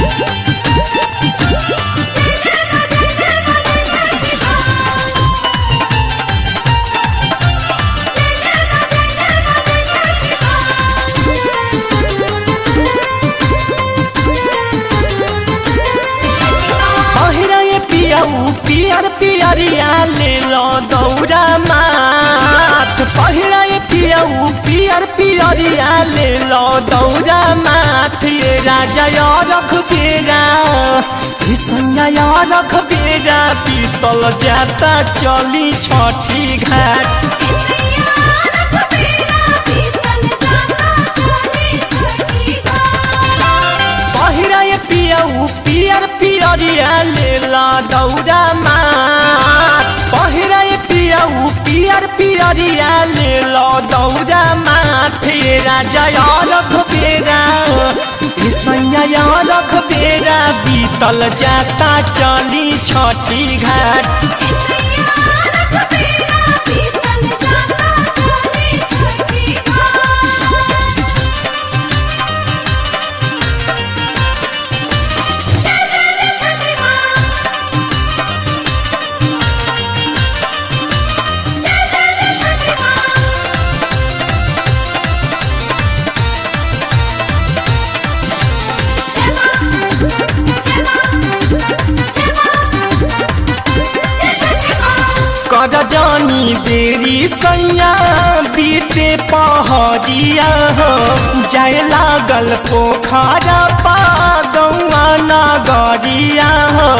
पहिरा ये पियाऊ पियर पियरिया ले लो दौरा माथ पहिरा ये पियाऊ पियर पियरिया ले लो दौरा माथ ये राजा या रख बेरा ईसैया या रख बेरा पीतल जाता चली छठी घाट पहिरा ये पियाऊ पियर पियरिया ले ला दौरा माथ पहिरा ये पियाऊ पियर पियरिया ले ला दौरा माथ ये राजा या रख बेरा ईसैया या रख बेरा बीतल जाता चली छठी घाट कर जानी देरी सैया बीते पहरिया हो जाए लागल पोखरा पा गौआ नगरिया हो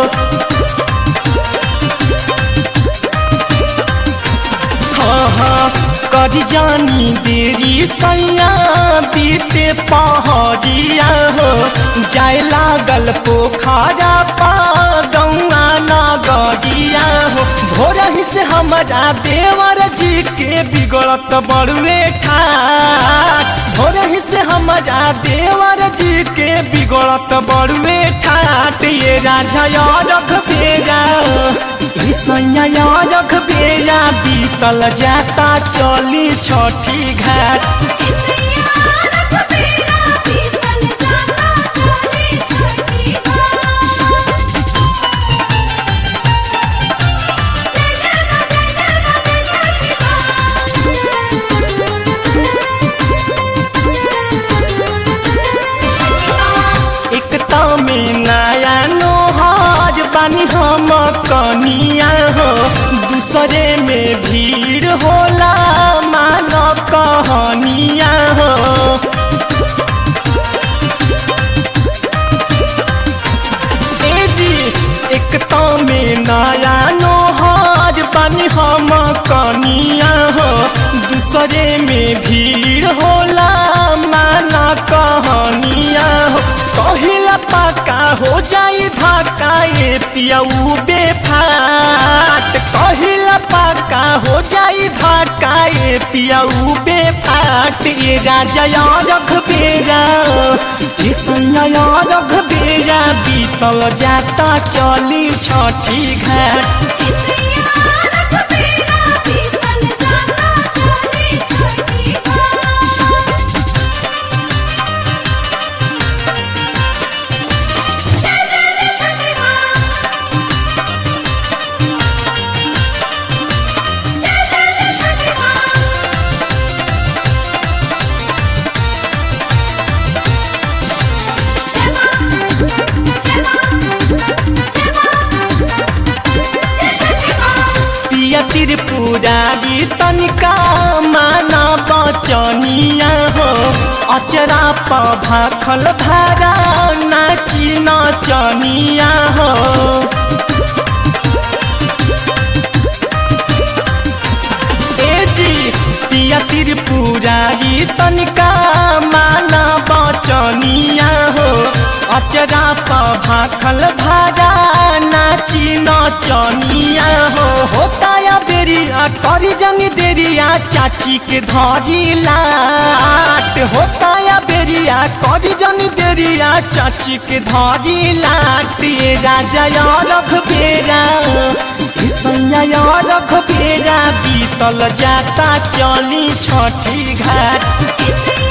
हाँ हाँ कर जानी देरी सैया बीते पहरिया हो जाए लागल पोखरा पा गौआ नगरिया हो भोर ही से हमारा देवर जी के बिगड़त बड़ुए ठाट भोर ही से हमारा देवर जी के बिगड़त बड़ुए ठाट ये राजा या रख बेरा ईसैया या रख बेरा बीतल जाता चली छठी घाट एकता में नया नोहाज बानी हम कनिया हो दूसरे में भीड़ होला मान कहनिया हो ए जी एकता में नया नोहाज बानी हम कनिया हो दूसरे में भीड़ होला माना कहनिया हो कहिला पक्का हो जाई धक्का ये पियाऊ बेफाट कहिला पक्का हो जाई धक्का ये पियाऊ बेफाट ये राजा या रख बेरा ईसैया या रख बेरा बीतल जाता चली छठी घाट पिया त्रिपुरारी तनिका माना बचनिया हो अचरा प भाखल भारा नाची नचनिया हो ए जी पिया त्रिपुरारी तनिका माना बचनिया हो अचरा प भाखल भारा नाची नचनिया हो होता या बेरिया करी जनी देरिया चाची के धरी लाट होता या बेरिया करी जनी देरिया चाची के धरी लाट ये राजा या रख बेरा ईसैया या रख बेरा बीतल जाता चली छठी घाट It's